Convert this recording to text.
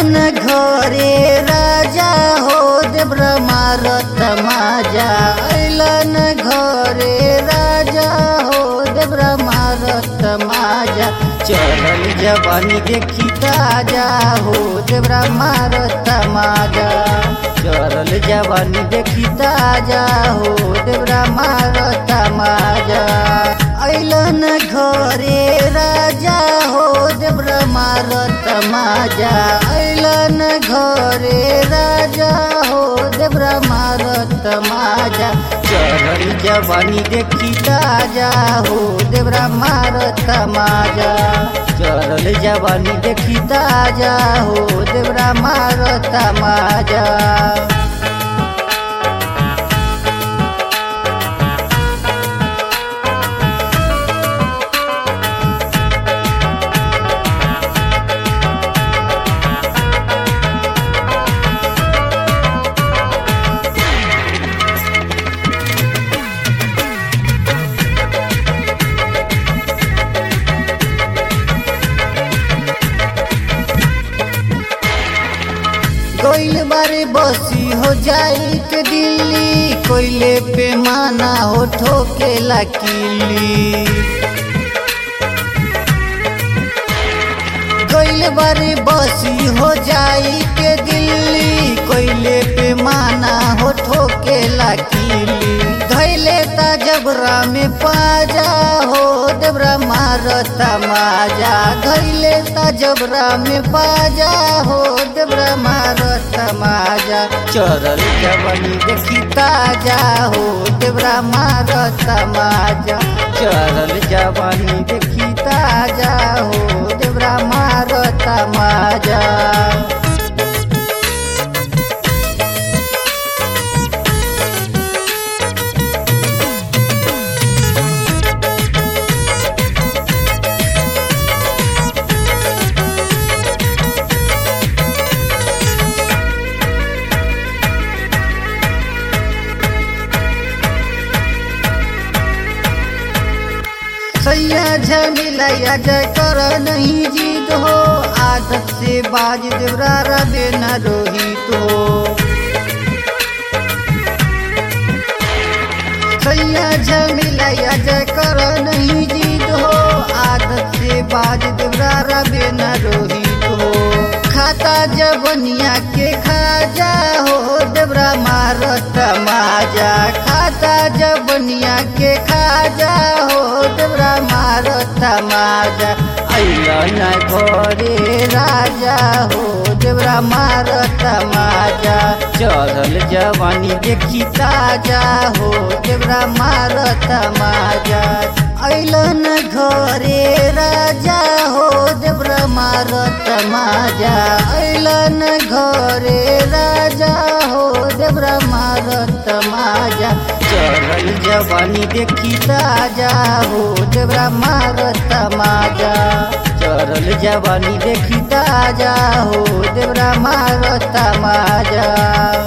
ऐलन घरे राजा हो देव्र मारत माजा ऐलन घरे राजा हो देव्र मारत माजा चढ़ल जवानी देखी ताजा हो देव्र मारत माजा चढ़ल जवानी देखी ताजा हो देव्र मारत माजा ऐलन घरे राजा हो देव्र मारत माजा ऐलन घरे राजा हो देव्र मारत माजा चढ़ल जवानी देखी ताजा हो देव्र मारत माजा चढ़ल जवानी देखी ताजा हो देव्र मारत माजा कोइल बारे बसी हो जाई के दिल्ली कोइले पे माना हो ठोके किली कोइल बारे बसी हो जाई के दिल्ली कोइले पे माना हो ठोके किली धैले ता जबरा में पाजा हो देवरा मारता माजा धैले ता जबरा में पाजा हो देवरा मारता माजा चरल जवानी देखी ताजा हो देवरा मारता माजा चरल जवानी देखी ताजा हो देवरा मारता माजा सैया झमिलैया जय कर नहीं जीत हो आदत से बाज देवरा रबे न रोहित हो सैया झमिलैया जय कर नहीं जीत हो आदत से बाज देवरा रबे न रोहित हो खाता जबनिया के खाजा हो देवरा मारत माजा खाता जबनिया के खाजा हो देवरा मारत माजा ऐलन घरे राजा हो देवरा मारत माजा चढ़ल जवानी देखी ताजा हो देवरा मारत माजा ऐलन घरे राजा हो देवरा मारत माजा ऐलन घरे राजा हो देवरा मारत माजा चढ़ल जवानी देखी ताजा हो देवरा मारत माजा चढ़ल जवानी देखी ताजा हो देवरा मारत माजा